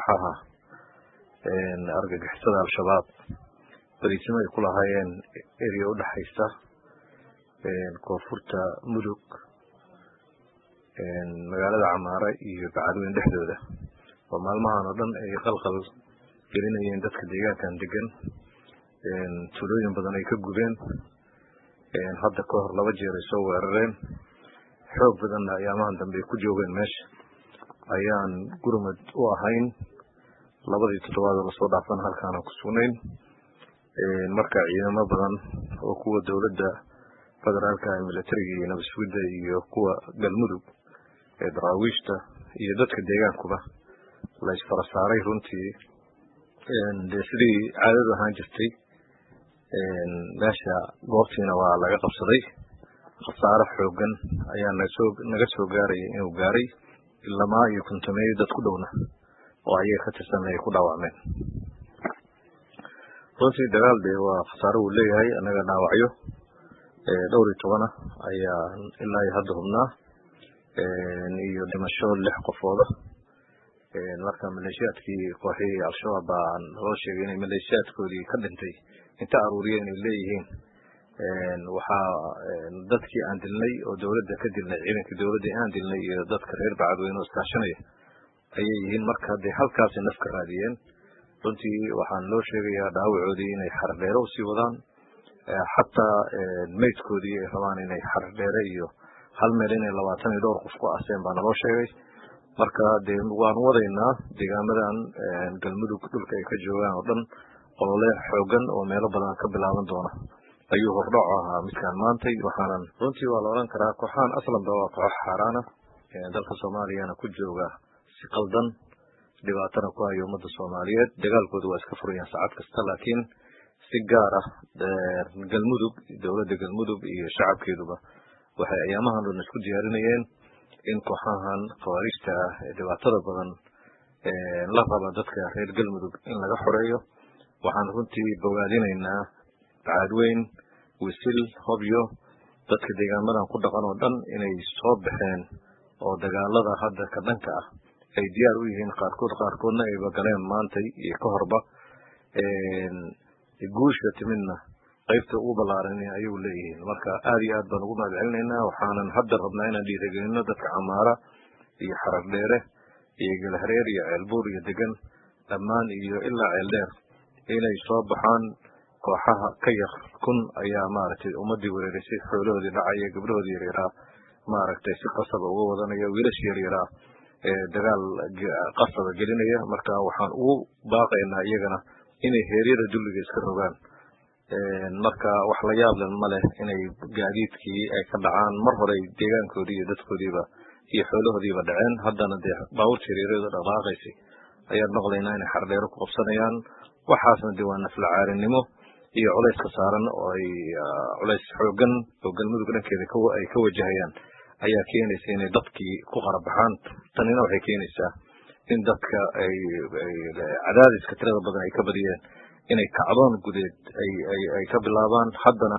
kooxaha argagixisada al-shabaab bariisimo ay ku lahaayeen area udhexaysa koonfurta mudug magaalada camaare iyo bacadweyn dhexdooda oo maalmahan oo dhan ay qalqal gelinayeen dadka deegaankan degan tulooyin badan ay ka gubeen hadda ka hor laba jeer ay soo weerareen xoog badanna ayaamahan dambe ay ku joogeen meesha ayaan gurmad u ahayn labadii toddobaadoo lasoo dhaafana halkaana ku sugnayn marka ciidamo badan oo kuwa dowladda federaalka ee militariga iyo nabadsugidda iyo kuwa galmudug ee daraawiishta iyo dadka deegaankuba la isfara saaray runtii dee sidii caadadu ahaan jirtay meesha goobtiina waa laga qabsaday khasaaro xoogan ayaa nagasoo naga soo gaaraya inuu gaaray ilamaa iyo kuntameeyo dad ku dhowna oo ayaga ka tirsan ay ku dhaawacmeen runtii dagaal dee waa khasaaro uu leeyahay annaga dhaawacyo dhowr iyo tobana ayaa ilaa iyo hadda hubnaa iyo dhimasho lix qofooda marka maleeshiyaadkii kooxihii al-shabaab baa loo sheegay inay maleeshiyaadkoodii ka dhintay inta aruuriya inay leeyihiin waxaa dadkii aan dilnay oo dowladda ka dilnay ciidankii dowladda aan dilnay iyo dadka reer bacadweyne oo iskaashanaya ayay yihiin marka dee halkaasay naf ka raadiyeen runtii waxaan loo sheegayaa dhaawacoodii inay xardheere usii wadaan xataa maydkoodii ay rabaan inay xardheere iyo hal meel inay labaatan iyo dhowr qof ku aseen baa naloo sheegay marka dee waanu wadaynaa deegaamadan galmudug dhulka ay ka joogaan oo dhan olole xoogan oo meelo badan ka bilaaban doona ayuu hordhaco ahaa midkaan maantay waxaanan runtii waa la odhan karaa kooxahan aslanba waa kooxo xaaraana dalka soomaaliyana ku jooga si qaldan dhibaatana ku hayo ummadda soomaaliyeed dagaalkooda waa iska furayaan saacad kasta laakiin si gaar ah galmudug dowladda galmudug iyo shacabkeeduba waxay ayaamahan dhan isku diyaarinayeen in kooxahan khawaariijta ah ee dhibaatada badan la raba dadka reer galmudug in laga xoreeyo waxaan runtii bogaadinaynaa bacadweyn wisil hobyo dadka deegaamadan ku dhaqan oo dhan inay soo baxeen oo dagaalada hadda ka dhanka ah ay diyaar u yihiin qaarkood qaarkoodna ayba galeen maantay iyo ka horba guusha timidna qaybta ugu ballaaran ayuu leeyihiin marka aad iyo aad baan ugu mahad celinaynaa waxaanan hadda rabnaa inaan dhiirigelino dadka camaara iyo xarar dheere iyo gelhareer iyo ceelbuur iyo degan dhammaan iyo ilaa ceeldheer inay soo baxaan kooxaha ka yar kun ayaa maaragtay ummadii wereerisay xoolahoodii dhacaya gabdhahoodii yaryaraa maaragtay si qasaba uga wadanaya wiilash yaryaraa ee dagaal qasaba gelinaya marka waxaan ugu baaqaynaa iyagana inay heeryada dulliga iska rogaan marka wax la yaablen ma leh inay gaadiidkii ay ka dhacaan mar horey deegaankoodii iyo dadkoodiiba iyo xoolahoodiiba dhaceen haddana dee baabuurta yaryarada dhaqaaqaysay ayaan maqlaynaa inay xardheero ku qabsanayaan waxaasna dee waa naflacaarinimo iyo culayska saaran oo ay culays xoogan oo galmudug dhankeeda ay ka wajahayaan ayaa keenaysa inay dadkii ku qarabaxaan tanina waxay keenaysaa in dadka ay cadaadiska tirada badan ay ka badiyeen inay kacdoon gudeed ay ay ka bilaabaan haddana